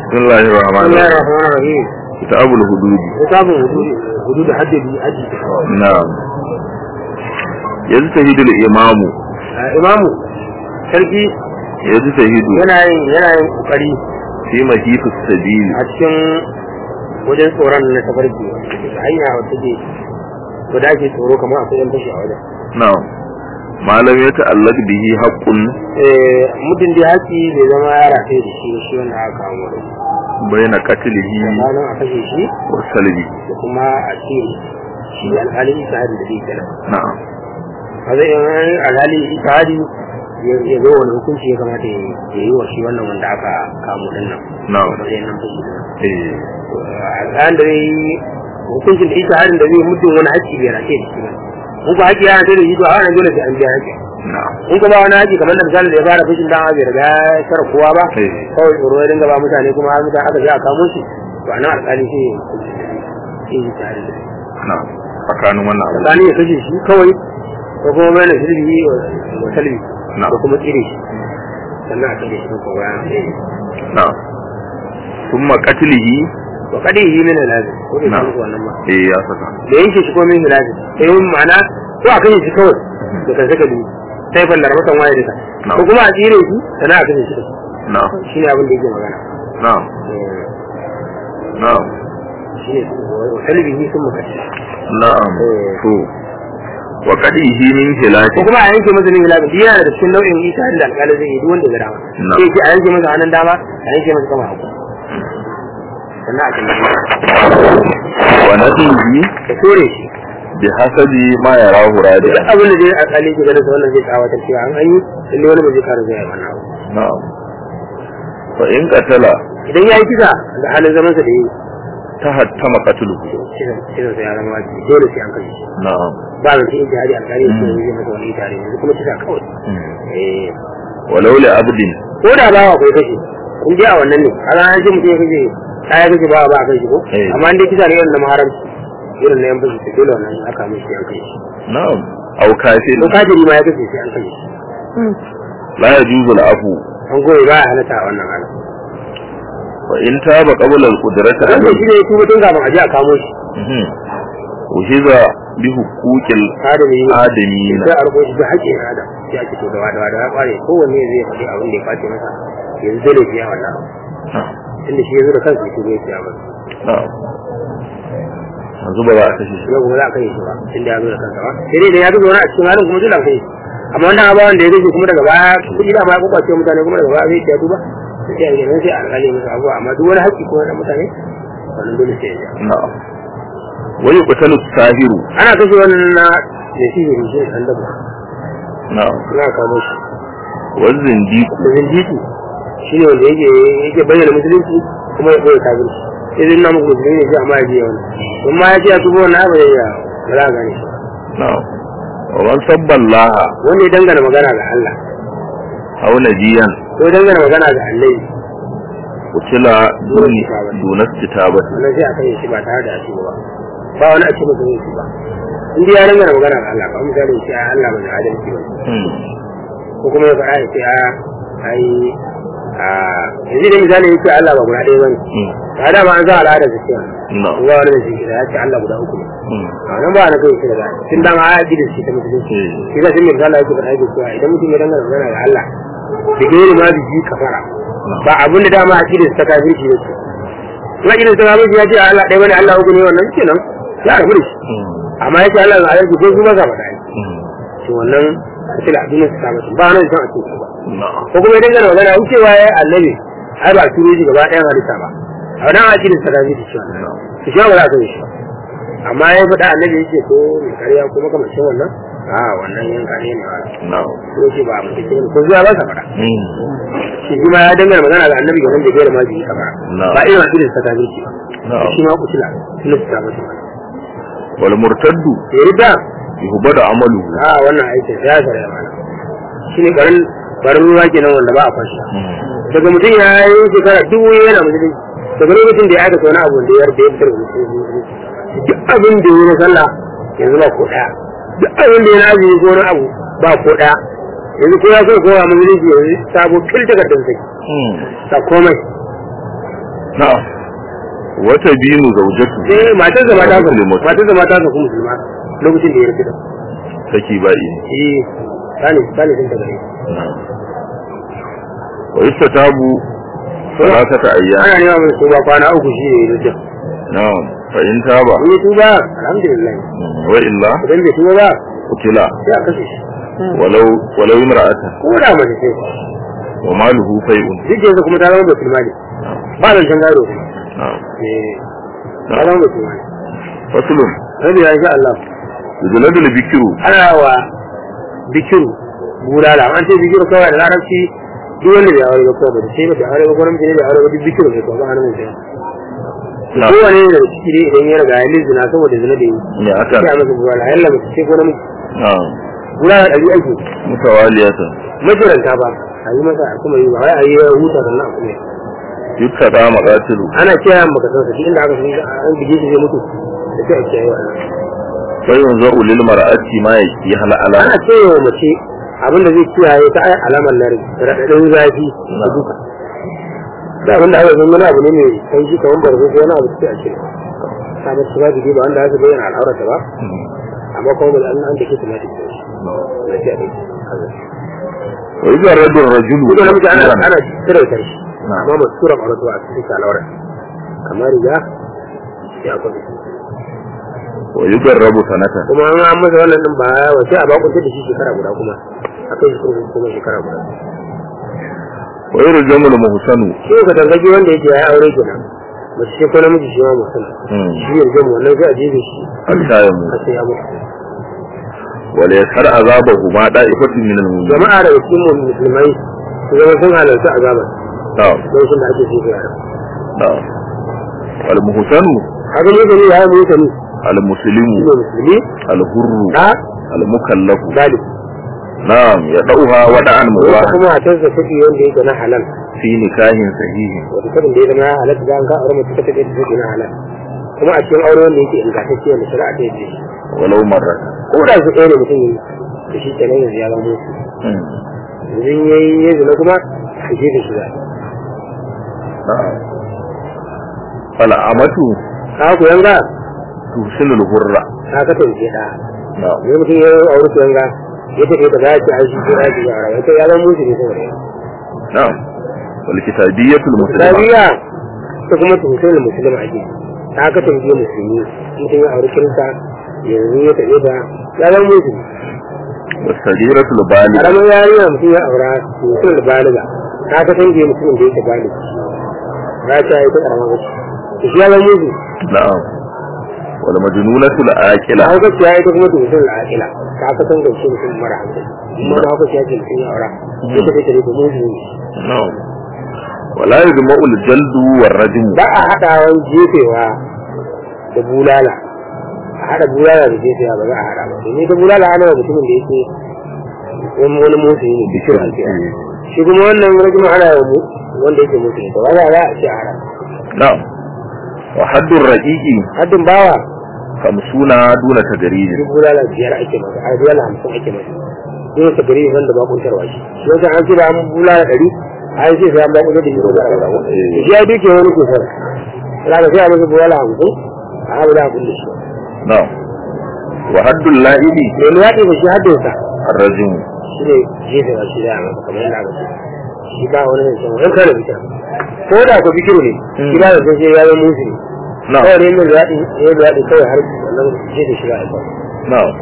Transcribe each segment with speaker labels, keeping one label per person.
Speaker 1: بسم الله
Speaker 2: بسم
Speaker 1: الرحمن
Speaker 2: الله
Speaker 1: الرحيم
Speaker 2: الرحمن الرحيم
Speaker 1: كتاب الحدود
Speaker 2: كتاب الحدود حدود حد بأجل
Speaker 1: نعم يجتهد الإمام
Speaker 2: imamu sarki
Speaker 1: يجتهد
Speaker 2: yana yin yana yin kokari
Speaker 1: في مهيف السبيل
Speaker 2: a cikin wajen tsoron na tafarki hanya wata ke wadda ake tsoro kamar akwai yan fashi a wajen
Speaker 1: نعم ما لم يتعلق به حق
Speaker 2: Eh, mutum dai haƙi bai zama ya rataye da shi shi wanda aka kawo wani
Speaker 1: بين قتله
Speaker 2: tsakanin a kashe shi
Speaker 1: وسلبه
Speaker 2: da kuma a ce shi alhalin ishahadi da zai kenan
Speaker 1: نعم
Speaker 2: a zai yin alhalin ishahadi ya zo wani hukunci ya kamata ya ya yi wa shi wannan wanda aka kamo din nan
Speaker 1: نعم
Speaker 2: matsayin nan fashi din nan
Speaker 1: إيه.
Speaker 2: al'an da zai yi hukuncin da ishahadin da zai muddin wani haƙi bai rataye da shi ba in ko haƙi ya rataye da shi to a wannan dole sai an biya haƙi
Speaker 1: نعم
Speaker 2: in kuma wani haƙi kamar da misali da ya fara fashin dan bai riga ya shara kowa ba
Speaker 1: إيه.
Speaker 2: kawai tsoro ya dinga ba mutane kuma har mutane aka je a kamo shi to a nan alƙali sai ya hukunci da shi yi tare da shi
Speaker 1: نعم tsakanin wannan abu
Speaker 2: tsakanin ya kashe shi kawai ko kuma bai na shirbi wa salbi
Speaker 1: Na'am.
Speaker 2: ko kuma tsire shi sannan a kashe shi ko bayan
Speaker 1: نعم ثم قتله
Speaker 2: wa kadi yi min lazim ko bai
Speaker 1: Na'am.
Speaker 2: san wannan ba
Speaker 1: إيه يا سكا
Speaker 2: da yanke shi ko min lazim sai yin ma'ana ko a kashe shi kawai da kan saka biyu sai fallar matan waye duka
Speaker 1: Na'am.
Speaker 2: ko kuma a tsire shi sannan a kashe shi da
Speaker 1: نعم
Speaker 2: shi ne abin da yake magana
Speaker 1: نعم
Speaker 2: Eh,
Speaker 1: نعم
Speaker 2: shi ne wa salbihi sun muka shi
Speaker 1: نعم
Speaker 2: إيه.
Speaker 1: تو وقتله من خلاف
Speaker 2: ko kuma a yanke masa min lazim yana da cikin nau'in ita da alƙali zai yi duk wanda ya dama
Speaker 1: Na'am.
Speaker 2: sai ce a yanke masa hannun dama a yanke masa kama hagu sannan a kalli
Speaker 1: ونتيه
Speaker 2: da kore shi
Speaker 1: بحسب ما يراه راجعا
Speaker 2: duk abin da dai alƙali ke ganin sa wannan zai tsawatar cewa an yi lalle wani ba zai kara zuwa wannan abu
Speaker 1: نعم فإن قتل
Speaker 2: idan ya yi kisa da halin zaman sa da yi
Speaker 1: تهتم قتله
Speaker 2: kisan kisan sa ya zama wajibi dole sai an kashe shi
Speaker 1: نعم
Speaker 2: ba zan ce jihadi alƙali ya ce zai masa wani tare yanzu kuma kisa kawai eh
Speaker 1: ولو لعبد
Speaker 2: ko da bawa kai kashe in je a wannan ne kaga an ce mutum ya kashe ta ya kashe bawa ba a kashe ko
Speaker 1: Eh.
Speaker 2: amma in dai kisa ne irin na maharamci irin na yan fashi ta dole wannan aka mishi an kashe shi
Speaker 1: نعم أو كافر
Speaker 2: ko kafiri ma ya kashe sai an kashe shi
Speaker 1: لا يجوز العفو
Speaker 2: an goyi ba ya halatta a wannan halin
Speaker 1: وإن تاب قبل القدرة
Speaker 2: dan
Speaker 1: عليه
Speaker 2: shi ne ya tuba tun kafin a je a kamo shi
Speaker 1: مهم. وهذا بحقوق
Speaker 2: adami
Speaker 1: الآدمين
Speaker 2: sai a rubuta shi da haƙƙin adam sai a ce to da wada wada ya ƙware kowanne zai faɗi abin da ya kwace masa yanzu dole biya wannan abu
Speaker 1: نعم
Speaker 2: tunda shi ya zo da kansa ya tuba ya biya masa
Speaker 1: نعم yanzu ba za a kashe shi
Speaker 2: yau kuma za a kai shi ba tunda ya zo da kansa ba sai dai da ya zo wani a cikin halin kuma dole a kai shi amma wanda ba wanda ya gaje kuma daga baya kuɗi da ma ya kwakwace mutane kuma daga baya zai ya duba sai a gidan sai a alƙali masa abuwa amma duk wani haƙƙi kuma na mutane wannan dole sai ya biya
Speaker 1: na'am wani kutalu sahiru
Speaker 2: ana kashe wannan na da shi ne shi an daba
Speaker 1: na'am
Speaker 2: na kamo shi
Speaker 1: wazin diku
Speaker 2: da zindiki shi ne wanda yake yake bayyana musulunci kuma ya ɓoye kafirci sai zai nuna muku musulmi ne sai amma ya biya wani don ma ya ce ya tubo wannan abu ya ba za a gane shi
Speaker 1: na'am wa man sabballaha
Speaker 2: wanda ya dangana magana ga Allah
Speaker 1: aw najiyan
Speaker 2: ko ya dangana magana ga Allah
Speaker 1: kutila duni dunas kitabat
Speaker 2: wannan sai a kai shi ba tare da shi ba ba wani a ce masa yin shi ba in dai ya dangana magana ga Allah kamar misali ya ce a Allah mai adalci ba ko kuma ya faɗa ya ce a ai a yanzu da misali ya ce Allah ba guda ɗaya ba ne ba da ma an za a al'ada da cewa
Speaker 1: na'am
Speaker 2: ba wani da shi da ya ce Allah guda uku ne a nan ba na kai shi daga tun dama a yaƙi da shi ta musulunci shi da sun yi misali yake faɗa yake cewa idan mutum ya dangana magana ga Allah da gairi ma biji kafara ba abin da dama a cikin ta kafirci da su kuma idan ta kafirci ya ce Allah ɗaya bane Allah uku ne wannan kenan ya rabu da shi amma ya ce Allah ga ayyuka ko su ba ka faɗa to wannan kace da addinin sa ba ba nan san a cikin ba
Speaker 1: na'am
Speaker 2: ko kuma idan kana magana in cewa ya annabi ai ba turo shi gaba ɗayan hadisa ba a wannan a cikin sa kafirci shi wannan to shi ba za ka yi shi ba amma ya faɗa annabi yake ko mai karya ko makamancin wannan a wannan yan kare ne wa
Speaker 1: na'am
Speaker 2: ko shi ba mutum ke ko zuwa ba ka faɗa shi shi ma ya dangana magana ga annabi gaban da gaira ma ji ka faɗa
Speaker 1: Na'am.
Speaker 2: ba irin hadin sa kafirci ba
Speaker 1: Na'am.
Speaker 2: shi ma kutila sun ta masa
Speaker 1: wal murtaddu
Speaker 2: ya rida
Speaker 1: yuhbadu amaluhu
Speaker 2: a wannan aikin ya zara mana shi ne garin garin ruwa kenan wanda ba a fashi daga mutum ya yi shekara dubu yana musulunci daga lokacin da ya aikata wani abu da ya yarda ya fitar da musulunci duk abin da ya yi na sallah yanzu ba ko ɗaya duk abin da ya na azumi ko wani abu ba ko ɗaya yanzu ko ya so kowa musulunci yanzu sabo fil takardar sai ta komai
Speaker 1: na'am wata binu zaujatu
Speaker 2: sai matar da mata ka
Speaker 1: Muslimatu.
Speaker 2: matar da mata ka kuma musulma lokacin da ya rufe da
Speaker 1: saki ba'i
Speaker 2: eh sani sani sun tagare
Speaker 1: na'am wa istatabu salatata ayyam
Speaker 2: ana nema mai tuba kwana uku shi ne ya rufe
Speaker 1: na'am fa in taba
Speaker 2: in ya tuba alhamdulillah
Speaker 1: wa illa
Speaker 2: idan bai tuba ba
Speaker 1: qutila
Speaker 2: sai a kashe shi
Speaker 1: walau walau imra'atan
Speaker 2: ko da mace ce
Speaker 1: wa maluhu fai'un
Speaker 2: duk yanzu kuma ta zama da filmani ba da can gado kuma
Speaker 1: na'am
Speaker 2: eh ta zama da filmani
Speaker 1: faslun
Speaker 2: rabi ya insha Allah
Speaker 1: yuzuladul bikiru
Speaker 2: ana wa bikiru bulala an ce bikiru kawai da larabci duk wanda bai aure ba kawai ba sai ba bai aure ba kuma mutum ne bai aure ba duk bikiru ne kawai ba hannun mutum
Speaker 1: na'am
Speaker 2: kowane da ciki ne idan ya riga ya lizina saboda zina da yi
Speaker 1: ne aka
Speaker 2: sai a masa bulala yalla mace ce ko namiji
Speaker 1: na'am
Speaker 2: bulala ɗari ake
Speaker 1: mutawaliyatan
Speaker 2: majiranta ba a yi masa a kuma yi ba wai a yi huta sannan a kuma yi
Speaker 1: yukkada maqatilu
Speaker 2: ana kiyaye maka san sa inda aka san an bige shi zai mutu da sai a kiyaye wannan
Speaker 1: fa yanzu lil mar'ati ma yaki hala ala
Speaker 2: ana cewa mace abin da zai kiyaye ta ai alamar nari raɗaɗin zafi da duka da abin da aka san wani abu ne mai kai shi kamar barzo ko wani abu sai a ce ta mace ba bige ba wanda aka bayyana al'aurata ba amma kuma da an an take ta mata ce da ce a dai
Speaker 1: wa idza rajul rajulu
Speaker 2: ko namiji ana ana tsira ta shi
Speaker 1: Na'am.
Speaker 2: amma masu tura ƙwararwa a cikin al'aura kamar riga ya kwabi
Speaker 1: wa yugarrabu sanatan
Speaker 2: kuma an an masa wannan din ba wa sai a bakunta da shi shekara guda kuma a kai shi kurkuku kuma shekara guda
Speaker 1: wa yurjamu al muhsanu
Speaker 2: shi ka dangage wanda yake ya aure kenan mace ce ko namiji shi ma mutum
Speaker 1: Hmm.
Speaker 2: shi ya gama wannan sai a jefe shi
Speaker 1: hatta ya mu
Speaker 2: har sai ya mutu
Speaker 1: wa la yasar azabahu ma da'ifatin min al mu'minin
Speaker 2: jama'a daga cikin mu musulmai su zama sun halarci azabar
Speaker 1: na'am
Speaker 2: lokacin da ake jefe yara
Speaker 1: na'am wal muhsanu
Speaker 2: haka ne gani ya yi mutane
Speaker 1: al muslimu
Speaker 2: shi ne musulmi
Speaker 1: al hurru
Speaker 2: da
Speaker 1: al mukallafu
Speaker 2: galib
Speaker 1: na'am ya dauha wada'an
Speaker 2: wata
Speaker 1: mubarak
Speaker 2: kuma a canza kuɗi wanda yake na halal
Speaker 1: fi nikahin sahihin
Speaker 2: wata sabin da ya zama ya halatta da an ka aure mace ta take da take na halal kuma a cikin aure wanda yake ingantacce wanda shari'a ta yi shi
Speaker 1: walau marra
Speaker 2: ko da su ɗaya ne mutum yi da shi kenan yanzu ya zama musu
Speaker 1: Hmm.
Speaker 2: yanzu ya yi ya zina kuma a je da shi za
Speaker 1: na'am fal amatu
Speaker 2: ka ku yanga
Speaker 1: tusilul hurra
Speaker 2: ka ka tauke da
Speaker 1: na'am
Speaker 2: ne mutum ya yi aure ku yanga ya tafi da za ci a shi ko ya ci yara ya ce ya zama musu ne saboda yau
Speaker 1: na'am wal kitabiyyatul muslima
Speaker 2: Islamiya ta kuma tuhutar da musulma ake ta ka tauke musulmi mutum ya aure kirista yanzu ya tafi da ya zama musu
Speaker 1: wasagiratul baligh
Speaker 2: karamin yarinya mutum ya aura mutum da baliga ta ka tauke mutumin da yake baliga ya ce ya yi ta karamar wasu shi ya zama musu
Speaker 1: na'am wal majnunatul aqila
Speaker 2: a hauka ya ita kuma mutum da akila ta ka san gaushe mutum mara hankali amma da hauka ya ce mutum ya aura sai ta kai ta mutu ne
Speaker 1: na'am wala yajma'u al jaldu war rajm
Speaker 2: ba a haɗawan jefewa da bulala a haɗa bulala da jefewa ba za a haɗa ba domin ta bulala ana wa mutumin da yake wani wani mutu ne bishir a ce shi kuma wannan rajin ana wa mu wanda yake mutu ne to ba za a ce a haɗa
Speaker 1: na'am wa haddur raqiqi
Speaker 2: haddin bawa
Speaker 1: kamsuna duna tagariji
Speaker 2: duk bulala biyar ake masa a bulala hamsin ake masa dole ta gari wanda ba kuntarwa shi don sai an ce da an bulala ɗari ai sai sai an ba kuntar da shi ko ba shi ya duke wani kusur za ka sai a masa bulala hamsin a abu da abin da shi
Speaker 1: na'am wa haddul la'ibi
Speaker 2: mai luwaɗi ba shi haddinsa
Speaker 1: ar-rajm
Speaker 2: shi ne jefe ba shi da a masa kamar yadda aka ce shi ba wani ne san wani kare bita ko da ko bikiru ne shi ba da sai sai ya zama musu ne
Speaker 1: na'am
Speaker 2: kawai ne mai luwaɗi ya luwaɗi kawai har wannan jefe shi ba a kawai
Speaker 1: na'am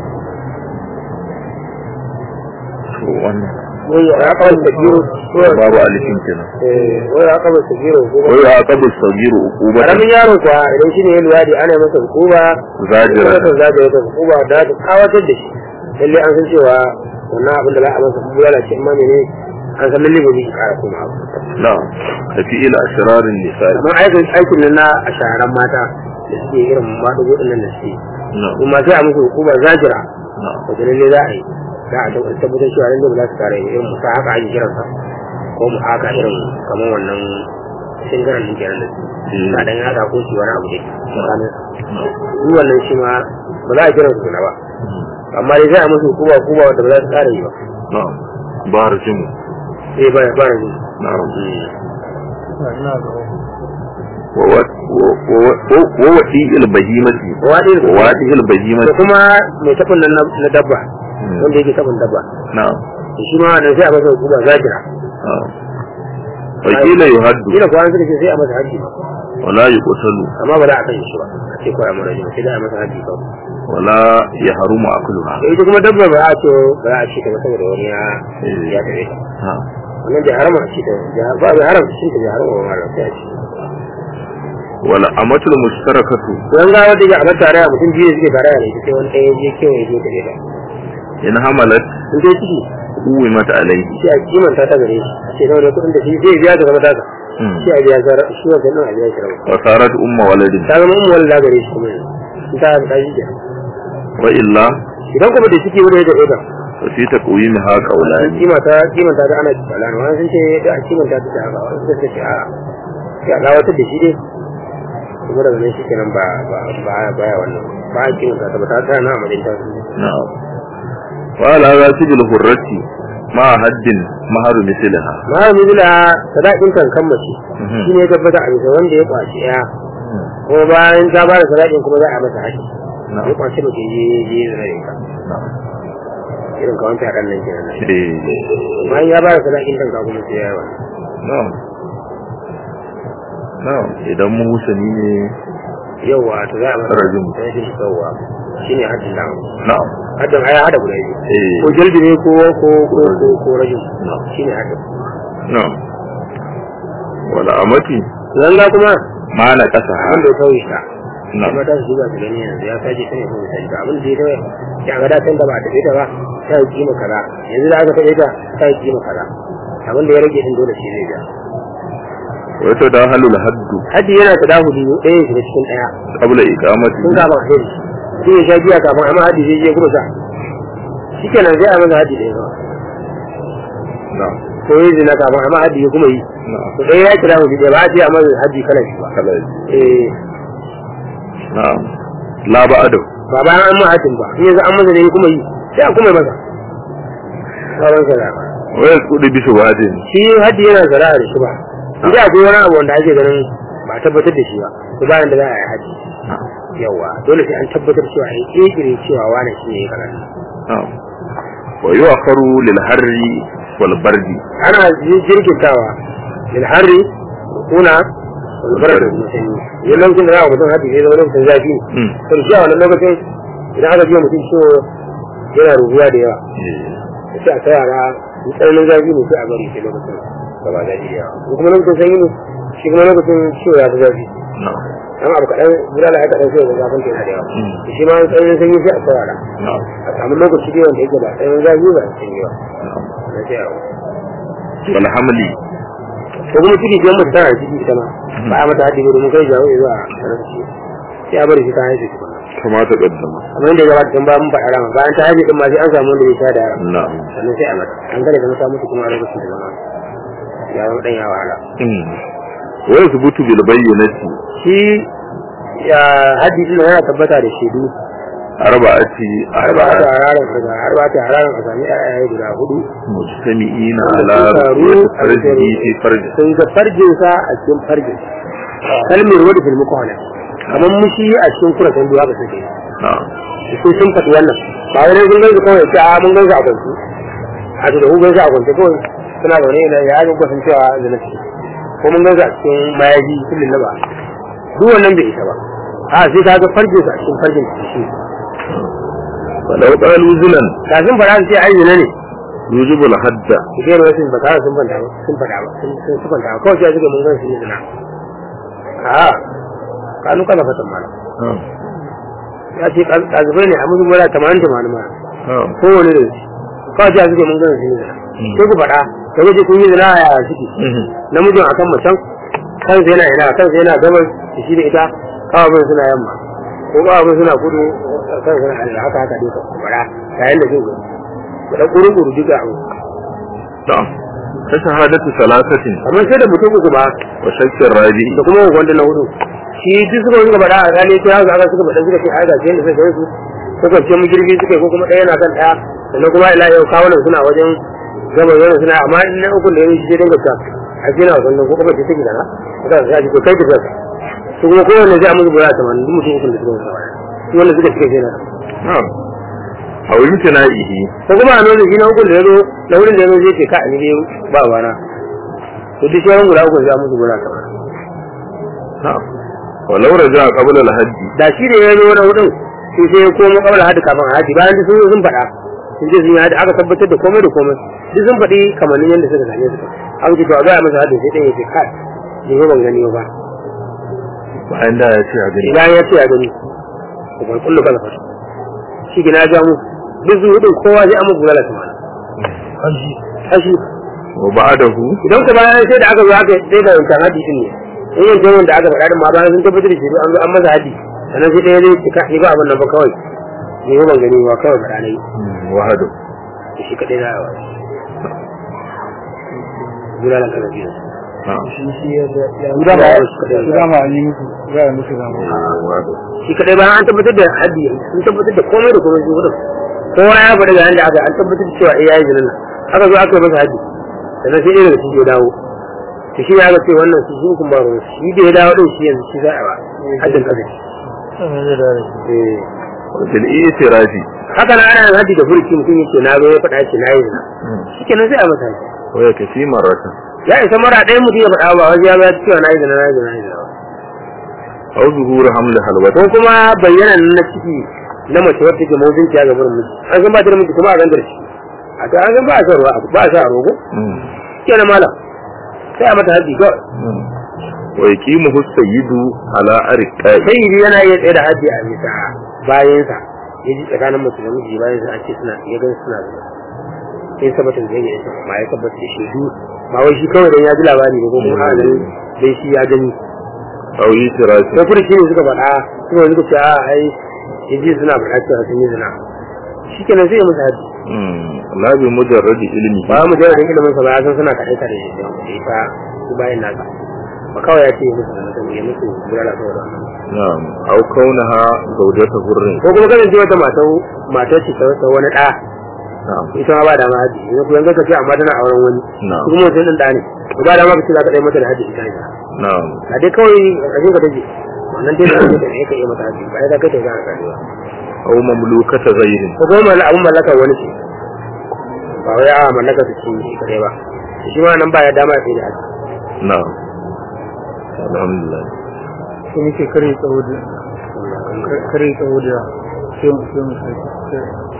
Speaker 1: to wannan
Speaker 2: wai ya kawai da biyu
Speaker 1: babu alifin kenan
Speaker 2: wai ya kawai da biyu ko
Speaker 1: wa ya aqabu sagiru uqubatan
Speaker 2: karamin yaro kuwa idan shi ne ya luwaɗi ana masa hukuma
Speaker 1: zajira
Speaker 2: wata zagaya ta hukuma da ta kawatar da shi lalle an san cewa wannan abin da za a masa kuma lalace amma ne an san lalle ba zai kara kuma abu
Speaker 1: na'am tafi ila ashrarin nisa'i
Speaker 2: kamar aikin aikin nan na a shaharan mata da suke irin maɗugo ɗin nan da suke
Speaker 1: na'am
Speaker 2: kuma sai a musu hukuma zajira
Speaker 1: na'am
Speaker 2: wata lalle za a yi za a tabbatar cewa lalle ba za su kara yi irin musa haka ake kiransa ko mu haka irin kamar wannan shingaran ɗin kenan da su
Speaker 1: Mm.
Speaker 2: na ɗan haka ko shi wani abu dai tsakanin
Speaker 1: na'am
Speaker 2: duk wannan shi ma ba za a kiransu suna ba amma dai sai a musu hukuma hukuma wanda ba za su kara yi ba
Speaker 1: na'am bar jimu
Speaker 2: eh ba ba ne
Speaker 1: na'am wa wadi albahimati
Speaker 2: wadi
Speaker 1: wa wadi
Speaker 2: da
Speaker 1: albahimati
Speaker 2: kuma mai tabin nan na na dabba wanda yake tabin dabba
Speaker 1: na'am
Speaker 2: to shi ma nan sai a masa hukuma zajira
Speaker 1: na'am wakila yuhaddu
Speaker 2: kila kuwa suka ce sai a masa haji
Speaker 1: wala yuqtalu
Speaker 2: amma ba za a kashe shi ba a ce kawai a mara jini sai da a masa haji kawai
Speaker 1: wala yahrumu akluha
Speaker 2: da ita kuma dabba ba a ce ba a ce ta ba saboda wani ya ya tabe ta
Speaker 1: na'am
Speaker 2: wannan bai harama ce ta ja- ba bai haramta shi ta bai harama ba mara sai a ce
Speaker 1: wala amatul mushtarakatu
Speaker 2: don ga wanda ya a tare mutum biyu suke tare da ita sai wani ɗaya je kewaye je tabe ta
Speaker 1: in hamalat
Speaker 2: in dai ciki
Speaker 1: uwimat alayhi
Speaker 2: sai a kimanta ta gare shi a ce nawa ne kuɗin da shi zai biya ta zama taka
Speaker 1: Hmm.
Speaker 2: sai a biya zara shi wancan nan a biya shi rawa
Speaker 1: wa sarat umma waladin
Speaker 2: ta zama umar da gare shi kuma yanzu in ta ta shi kenan
Speaker 1: wa illa
Speaker 2: idan kuma da ciki wani ya tabe ta
Speaker 1: fa fi taqwimiha qawlani
Speaker 2: kima ta kima ta da ana tsalana wani sun ce da a kimanta ta ta haka wani sun ce a sai a gawatar da shi dai kuma daga nan shi kenan ba ba ba baya wannan ba a kimanta ta ba ta ta na amalin ta
Speaker 1: na'am wa ala rasibil hurrati ma haddin maharu mislaha
Speaker 2: ma mizila sadakin kankan mace
Speaker 1: Mhm.
Speaker 2: shi ne ya tabbata a bisa wanda ya kwaci ya kuma bayan ta ba da sadakin kuma za a masa haƙi
Speaker 1: na'am
Speaker 2: ya kwaci mutum je je zai ka
Speaker 1: na'am
Speaker 2: irin ka wanke haɗan nan kenan
Speaker 1: eh
Speaker 2: bayan ya ba da sadakin kanka kuma sai ya yi wannan
Speaker 1: na'am na'am idan muhsani ne
Speaker 2: yauwa to za a masa
Speaker 1: Rajin.
Speaker 2: rashin yauwa shi ne haddin da
Speaker 1: na'am
Speaker 2: haddin aya hada guda biyu
Speaker 1: eh
Speaker 2: ko jalbi ne ko ko ko ko ko rajin
Speaker 1: na'am
Speaker 2: shi ne haddin
Speaker 1: na'am wala amati
Speaker 2: zanga kuma
Speaker 1: ma na kasa
Speaker 2: wanda ya tauye ta
Speaker 1: na'am
Speaker 2: kuma ta su duba su gani yanzu ya sace ta ne ko ta ga abin da ya tauye ya ga datan da ba ta ta ba ta yi kima kaza yanzu da aka taɓe ta ta yi kima kaza abin da ya rage din dole shi zai ja
Speaker 1: wa tadahalul haddu
Speaker 2: haddi yana ta dahuli ɗaya ya shiga cikin ɗaya
Speaker 1: qabla iqamati
Speaker 2: sun kama hadi shi ya sha biya kafin amma haddi zai je kuma sa shi kenan sai a masa haddi ɗaya ba
Speaker 1: na'am
Speaker 2: ko yi zina kafin amma haddi ya kuma yi
Speaker 1: na'am
Speaker 2: to ɗaya ya kira hudu ɗaya ba a ce a masa haddi kalan shi ba
Speaker 1: kala
Speaker 2: eh
Speaker 1: na'am la ba'adu
Speaker 2: ba bayan an ma haddin ba in yanzu an masa ne ya kuma yi sai a kuma yi masa sauran sa da
Speaker 1: wa yasqudu bi shubhatin
Speaker 2: shi haddi yana zara'a da shi ba idan akwai wani abu wanda ake ganin ba a tabbatar da shi ba to bayan da za a yi haddi yawa dole sai an tabbatar cewa an kirkire cewa wani shi ne ya karatu
Speaker 1: na'am wa yu'akharu lil harri wal bardi
Speaker 2: ana jirgintawa lil harri kuna walbar da musanyi yin lokacin da za a mutum haddi zai zama lokacin zafi ne
Speaker 1: mm
Speaker 2: to shi a wannan lokacin idan aka biya mutum ciwo yana rubuwa da yawa
Speaker 1: eh
Speaker 2: sai a ta yara in tsananin zafi ne sai a bari sai lokacin da ba zafi da yawa in kuma lokacin sanyi ne shi kuma lokacin ciwo ya fi zafi
Speaker 1: na'am
Speaker 2: amma abu kaɗan bulala ya kaɗan sai ga zafin ta yana da yawa
Speaker 1: Mm.
Speaker 2: shi ma tsananin sanyi sai a saurara
Speaker 1: na'am
Speaker 2: a samu lokaci dai wanda yake ba tsananin zafi ba sanyi ba
Speaker 1: na'am
Speaker 2: na sai a
Speaker 1: wal hamli
Speaker 2: ko kuma ciki biyan mutu tana da ciki ita ma ba a mata haɗi ba domin kai jawo zuwa sarrafa sai a bari shi ta haife tukuna
Speaker 1: kama ta kaddama
Speaker 2: kamar yadda ya gabata tun ba mun faɗa rama bayan ta haife din ma sai an samu wanda bai sha da yaro
Speaker 1: na'am
Speaker 2: sannan sai a mata an gane da mata mutu kuma a lokacin da zama ya zama ɗan ya wahala
Speaker 1: mm wa yasbutu bil bayyinati
Speaker 2: shi ya haddi din yana tabbata da shaidu
Speaker 1: arba'ati
Speaker 2: arba'ata
Speaker 1: arba'ati
Speaker 2: hararan kaza arba'ata hararan a sami ayaye guda hudu
Speaker 1: mujtami'ina
Speaker 2: Wanda
Speaker 1: ala
Speaker 2: sun taru
Speaker 1: ru'yati
Speaker 2: a bisa
Speaker 1: farjihi fi farji
Speaker 2: sun ga farjinsa a cikin farjin kalmar wadda filmi kwana kamar mushi a cikin kuratan duwa ba suke
Speaker 1: na'am
Speaker 2: su sun faɗi wannan ba wani sun gansu kawai ce a mun gansu a kwanci a ce da ku gansu a kwanci kawai suna zaune na ya yi kwasan cewa da na ce ko mun gansu a cikin mayaji kullum na ba duk wannan bai isa ba a sai ka ga farjinsa a cikin farjin shi
Speaker 1: walau qalu zinan
Speaker 2: kafin fara su ce ai zina ne
Speaker 1: yujibu al hadda
Speaker 2: su ke wasu ba tare sun fanta ba sun fada ba sun sun sun fanta ba kawai sai suka mun gansu ne zina a kanu kana fatan mala
Speaker 1: na'am
Speaker 2: ya ce kazubai ne a musu mura tamanin tamanin ma
Speaker 1: na'am
Speaker 2: kowane da shi kawai sai suka mun gansu ne zina sai ku faɗa da waje kun yi zina a yaya suke
Speaker 1: mhm
Speaker 2: namijin akan macen kansa yana ina kansa yana gabas da shi da ita kawabin suna yamma ko kawabin suna kudu kansa suna arewa haka haka duka faɗa yayin da zai gudu da ƙuru ƙuru duka abu
Speaker 1: na'am ta shahadatu salasatin
Speaker 2: kamar sai da mutum uku ba
Speaker 1: wa shakkin rabi
Speaker 2: da kuma wanda na hudu shi duk suka suka faɗa a gane sai haka aka suka faɗa suka ce ai ga sai da suka yi su ko kwance mu girbi suka yi ko kuma ɗaya na kan ɗaya sannan kuma ila yau kawo suna wajen gaba yana suna amma in na uku da ya yi shi sai dinga ta a ce na wasan nan ko kuma ce take da na ka ga shi ko kai da kanka su kuma kowanne zai amsa gura tamanin duk mutum ukun da suka wasa su wanda suka cika kenan
Speaker 1: na'am aw imtina'ihi
Speaker 2: ko kuma a nuna shi na hukun da ya zo na wurin da ya zo zai ce ka ni dai ba wana to duk sauran guda uku za musu guda kamar
Speaker 1: na'am walau raja qabla al-hajj
Speaker 2: da shi da ya zo na hudun sai sai ya komo kawai hadi kafin a hadi bayan duk sun zo sun faɗa sun je sun yi hadi aka tabbatar da komai da komai duk sun faɗi kamannin yadda suka gane su aka ce to a gaya masa hadi sai ɗaya ya ce kai ni ba ban gani ba
Speaker 1: bayan da ya ce a gani
Speaker 2: bayan ya ce ya gani ko ban kullu kala fasa shi gina ja mu duk su hudun kowa zai amma gura la kamar hashi
Speaker 1: wa ba'dahu
Speaker 2: idan ka bayan sai da aka zo aka sai da wancan hadi din ne in yanzu wanda aka faɗa din ma bayan sun tabbatar da shi an zo an masa hadi sannan sai ɗaya zai cika ni ba abin nan ba kawai ni ba ban gani ba kawai faɗa na yi
Speaker 1: wahadu
Speaker 2: shi kaɗai za a wa gulalan kana biyu
Speaker 1: na'am
Speaker 2: Guda ba
Speaker 3: Guda ma an yi musu, za a musu gama.
Speaker 1: wahadu
Speaker 2: shi kaɗai bayan an tabbatar da hadi sun tabbatar da komai da komai su gudun kowa ya faɗi ga yanda aka an tabbatar da cewa eh yayi zinin nan aka zo aka yi masa hadi sannan sai ɗaya daga cikin ya dawo to shi ya ga ce wannan su sun kuma ruwa shi da ya dawo din shi yanzu shi za a ba haddin kaza eh
Speaker 1: fil i'tirafi
Speaker 2: haka na ana yin haddi da furki mutum yake na zo ya faɗa shi na yi zina shi kenan sai a masa haddi
Speaker 1: wa yakfi marratan
Speaker 2: ya isa mara ɗaya mutum ya faɗa ba wajen ya ba cewa na yi zina na yi zina na yi zina
Speaker 1: aw zuhur haml halwat
Speaker 2: ko kuma bayyana na ciki na mace wadda take mawuzinci ya gabar miji an san ba ta da miji kuma a gangar shi a ta an san ba a sa ruwa ba a sa a rogo kenan malam sai a mata haddi kawai
Speaker 1: wa yaqimuhu sayyidu ala arqai
Speaker 2: sai yi yana iya tsaye da haddi a bisa bayansa ya ji tsakanin mace da miji bayan sa a ce suna ya gan suna zina sai tabbatar da yake yasa ma ya tabbatar da shaidu ba wai shi kawai dan ya ji labari ne ko kuma a ganin dai shi ya gani
Speaker 1: aw i'tirafi
Speaker 2: sai kuma shi ne suka faɗa suka suka ce a ai ya ji suna faɗa cewa sun yi zina shi kenan sai ya musu haddi
Speaker 1: la bi mujarrad ilmi
Speaker 2: ba mu jira da ilimin sa ba ya san suna kaɗai tare da ita su bayan nasa ba kawai ya ce ya musu zina ya musu bulala saboda wannan
Speaker 1: na'am aw kaunaha zawjata hurrin
Speaker 2: ko kuma kasance wata mata mata ce ta ta wani ɗa
Speaker 1: na'am
Speaker 2: ita ma ba da ma haji yanzu kuma yanzu ka ce amma tana auren wani
Speaker 1: na'am
Speaker 2: kuma mutum ɗin ɗa ne to ba da ma ka ce za ka ɗaya mata da haji ita ita
Speaker 1: na'am
Speaker 2: a dai kawai a cikin ka take wannan dai da kake da ka iya mata haji ba ya za ka ta za ka karewa
Speaker 1: aw mamlukata ghayrin
Speaker 2: ko kuma mallaka abun mallakar wani ce ba wai a mallaka su ci shi kadai ba shi ma nan ba ya dama ya sai da haji
Speaker 1: na'am alhamdulillah
Speaker 3: Sai muke kare tsawo da kare tsawo da sai mu sai mu sai.